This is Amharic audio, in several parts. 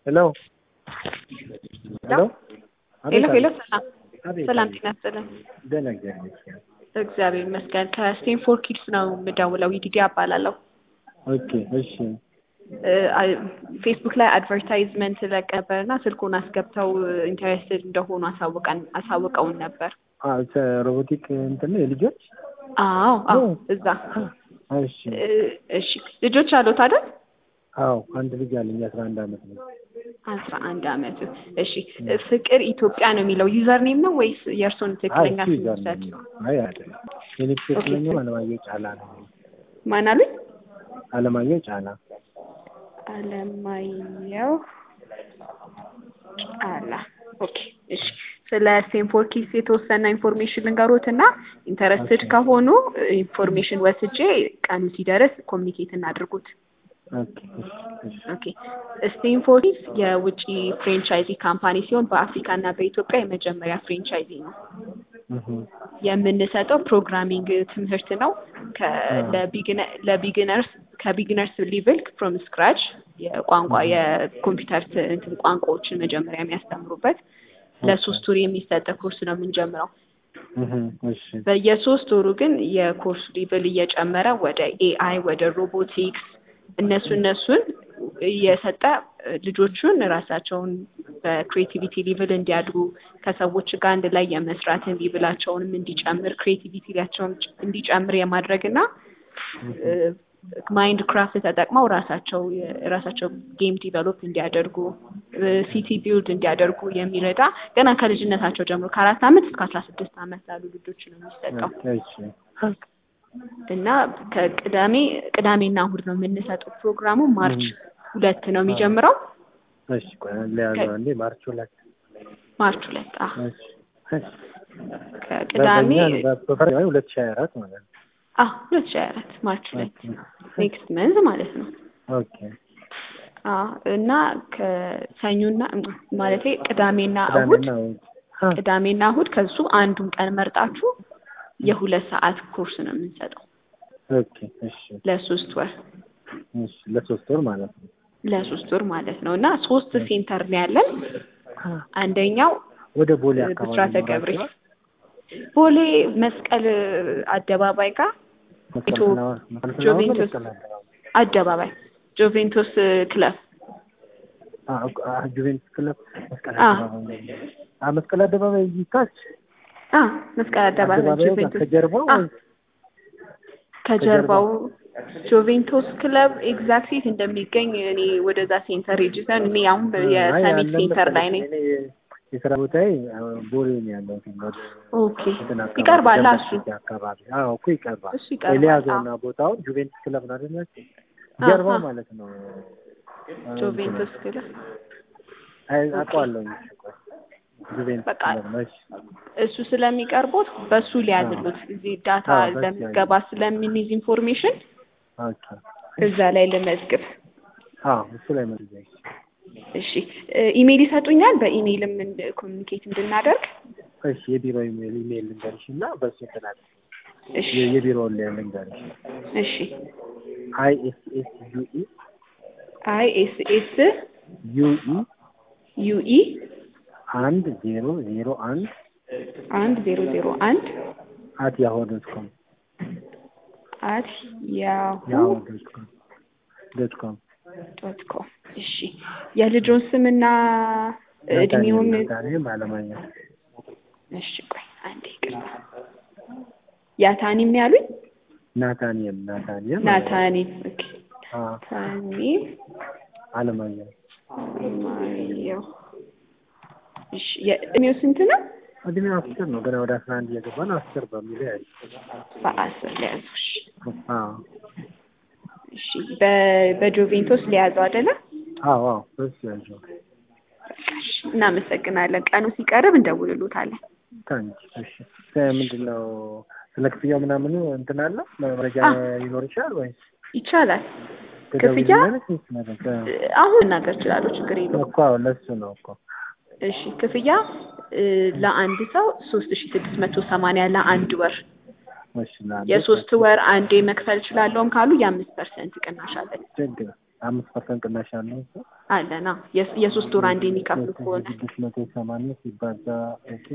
ሄሎ ሄሎ ሄሎ ሄሎ፣ ሰላም አቤት፣ ሰላም፣ አቤት። ጤና ይስጥልን። ደህና እግዚአብሔር ይመስገን። እግዚአብሔር ይመስገን። ከስቴንፎርድ ኪድስ ነው የምደውለው። ይዲዲ እባላለሁ። ኦኬ እሺ እ፣ አይ- ፌስቡክ ላይ አድቨርታይዝመንት ለቅ ነበር እና ስልኩን አስገብተው ኢንተረስትድ እንደሆኑ አሳውቀን አሳውቀውን ነበር። አ ሰ- ሮቦቲክ እንትን ነው የልጆች አዎ አዎ፣ ኦ። እዛ እሺ እ፣ እሺ። ልጆች አሉት አይደል? አዎ አንድ ልጅ አለኝ አስራ አንድ አመት ነው አስራ አንድ አመት። እሺ። ፍቅር ኢትዮጵያ ነው የሚለው ዩዘር ኔም ነው ወይስ የእርሶን አይ ትክክለኛ እሱ ስም ይዛል ውሰድ? ነው አይ አይደለም የኔ ትክክለኛው አለማየሁ ጫላ ነው ማን አሉኝ? አለማየሁ ጫላ አለማየሁ ጫላ። ኦኬ እሺ። ስለ ስቴንፎርድ ኪድስ የተወሰነ ኢንፎርሜሽን ልንገሮት እና ኢንተረስትድ ኦኬ። ከሆኑ ኢንፎርሜሽን ወስጄ ቀኑ ሲደርስ ኮሚኒኬት እናድርጉት። ኦኬ እሺ እሺ ኦኬ ስቴንፎርድ ኪድስ የውጭ ፍሬንቻይዚ ካምፓኒ ሲሆን በአፍሪካ እና በኢትዮጵያ የመጀመሪያ ፍሬንቻይዚ ነው። እህ የምንሰጠው ፕሮግራሚንግ ትምህርት ነው። ከ- አዎ። ለቢግነ- ለቢግነርስ ከቢግነርስ ሊቭል ፍሮም ስክራች የቋንቋ የኮምፒውተር ት- እንትን ቋንቋዎችን መጀመሪያ የሚያስተምሩበት ለሶስት ወር የሚሰጥ ኮርስ ነው የምንጀምረው። እህ እሺ በየሶስት ወሩ ግን የኮርሱ ሊቭል እየጨመረ ወደ ኤአይ ወደ ሮቦቲክስ እነሱ እነሱን እየሰጠ ልጆቹን ራሳቸውን በክሬቲቪቲ ሊቭል እንዲያድጉ ከሰዎች ጋር አንድ ላይ የመስራትን ሊቭላቸውንም እንዲጨምር ክሬቲቪቲያቸውን እንዲጨምር የማድረግ እና ማይንድ ክራፍት ተጠቅመው ራሳቸው የራሳቸው ጌም ዲቨሎፕ እንዲያደርጉ ሲቲ ቢልድ እንዲያደርጉ የሚረዳ ገና ከልጅነታቸው ጀምሮ ከአራት ዓመት እስከ አስራ ስድስት ዓመት ላሉ ልጆች ነው የሚሰጠው እሺ እና ከቅዳሜ ቅዳሜና እሁድ ነው የምንሰጠው። ፕሮግራሙ ማርች ሁለት ነው የሚጀምረው። እሺ ቆይ ለያዘው እንዴ ማርች ሁለት ማርች ሁለት አ እሺ እሺ ከቅዳሜ በእኛ በፈረንጆች ሁለት ሺህ ሀያ አራት ማለት ነው አ ሁለት ሺህ ሀያ አራት ማርች ሁለት ኔክስት መንዝ ማለት ነው። ኦኬ አ እና ከሰኞና ማለቴ ቅዳሜና እሁድ ቅዳሜና እሑድ አ ቅዳሜና እሁድ ከሱ አንዱን ቀን መርጣችሁ የሁለት ሰዓት ኮርስ ነው የምንሰጠው ኦኬ እሺ ለሶስት ወር እሺ ለሶስት ወር ማለት ነው ለሶስት ወር ማለት ነው እና ሶስት ሴንተር ነው ያለን። አንደኛው ወደ ቦሌ አካባቢ ብስራተ ይኖራል ገብርኤል አይደል? ቦሌ መስቀል አደባባይ ጋር መስቀል ኢትዮ- ፍላወር- መስቀል ፍላወር ነው ጆቬንቱስ መስቀል አደባባይ? አደባባይ ጆቬንቱስ ክለብ አ አ ጁቬንቱስ ክለብ መስቀል አ። አደባባይ አ መስቀል አደባባይ ይታች አ መስቀል አደባባይ አደባባዩ ጋር ጆቬንቱስ ከጀርባው አ ከጀርባው ጆቬንቱስ ክለብ ኤግዛክት የት እንደሚገኝ እኔ ወደዛ ሴንተር ሬጅስተር እኔ አሁን አይ የሰሚት ያለን ሴንተር ላይ ነኝ። መሰለኝ። እኔ የስራ ቦታዬ አ፣ ቦሌ ነው ያለው ወደ ኦኬ እንትን አካባቢ ይቀርባል ደንበል እሱ ሲቲ አካባቢ አዎ እኮ ይቀርባል እሱ ይቀርባል። ኤልያዘውና ቦታውን ጁቬንቱስ ክለብ ነው አይደል ያልኩት? ጀርባው አሃ። ማለት ነው አ፣ ጆቬንቱስ ክለብ አይ አውቀዋለሁኝ እሺ፣ ቆይ ጁቬንቱስ በቃ ክለብ ነው እሺ እሱ ስለሚቀርቡት በሱ ሊያዝሉት እዚህ ዳታ አዎ፣ በሱ ለሚገባ ስለምንይዝ ኢንፎርሜሽን ኦኬ እዛ ላይ ልመዝግብ። አዎ እሱ ላይ መረጃ እሺ እ፣ ኢሜይል ይሰጡኛል። በኢሜይልም ኮሚኒኬት እንድናደርግ። እሺ የቢሮ ኢሜል ኢሜል ልንገርሽ እና በሱ እንትናል እሺ የቢሮውን ላይ ልንገርሽ እሺ አይ ኤስ ኤስ ዩ ኢ አይ ኤስ ኤስ ዩ ኢ ዩ ኢ አንድ ዜሮ ዜሮ አንድ አንድ ዜሮ ዜሮ አንድ አት ያሆ ዶት ኮም አት ያሁ ያሆ ዶት ኮም ዶት ኮም ዶት ኮም። እሺ የልጆን ስምና እድሜውን ናታኒም አለማየሁ እሺ ቆይ አንዴ ይቅርታ። ያታኒም ያሉኝ ናታኒም ናታኒም ናታኒም ኦኬ አ ናታኒም አለማየሁ ማየው እሺ የእድሜው ስንት ነው? እድሜው አስር ነው ገና ወደ አስራ አንድ እየገባ ነው አስር በሚለው ያይ በአስር ሊያዘው። እሺ አዎ እሺ በ- በጆቬንቶስ ሊያዘው አይደለ? አዎ አዎ በሱ ያለው እሺ እናመሰግናለን። ቀኑ ሲቀርብ እንደውልሎታለን። ታንኪ እሺ ምንድን ነው ስለ ክፍያው ምናምኑ እንትን አለ መረጃ አ። ይኖር ይችላል ወይስ ይቻላል። ክፍያ አሁን እናገር እችላለሁ፣ ችግር የለውም። እኮ አዎ ለሱ ነው እኮ እሺ ክፍያ እ፣ ለአንድ ሰው ሶስት ሺ ስድስት መቶ ሰማንያ ለአንድ ወር እሺ ለአንድ የሶስት ወር አንዴ መክፈል እችላለሁም ካሉ የአምስት ፐርሰንት ቅናሽ አለን። ችግር አምስት ፐርሰንት ቅናሽ ያለው እሱ አለና የሶስት ወር አንድ የሚከፍሉ ከሆነ ስድስት መቶ ሰማንያ ሲባዛ ኦኬ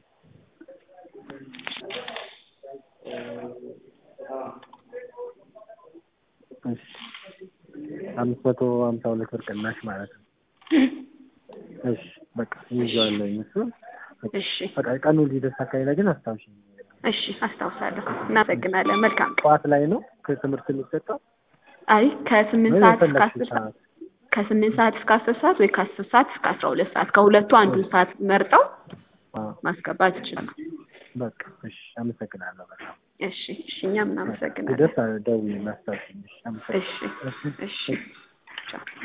እሺ አምስት መቶ ሀምሳ ሁለት ብር ቅናሽ ማለት ነው። እሺ በቃ ይዤዋለሁ እሱን እሺ በቃ ቀኑ ሊደርስ አካባቢ ላይ ግን አስታውሽኝ። እሺ አስታውሳለሁ። እናመሰግናለን። መልካም ቀን። ጠዋት ላይ ነው ከትምህርት የሚሰጠው አይ ከስምንት ወይ ሰዓት እስከ የፈለግሽው አስር ሰዓት ሰዓት? ከስምንት ሰዓት እስከ አስር ሰዓት ወይ ከአስር ሰዓት እስከ አስራ ሁለት ሰዓት ከሁለቱ አንዱን ሰዓት መርጠው አዎ፣ ማስገባት ይችላሉ። በቃ እሺ፣ አመሰግናለሁ በጣም እሺ እሺ እኛም እናመሰግናለን። ሲደርስ ደውዪ ላስታውሽኝ። እሺ፣ አመሰግናለሁ። እሺ እሺ ቻው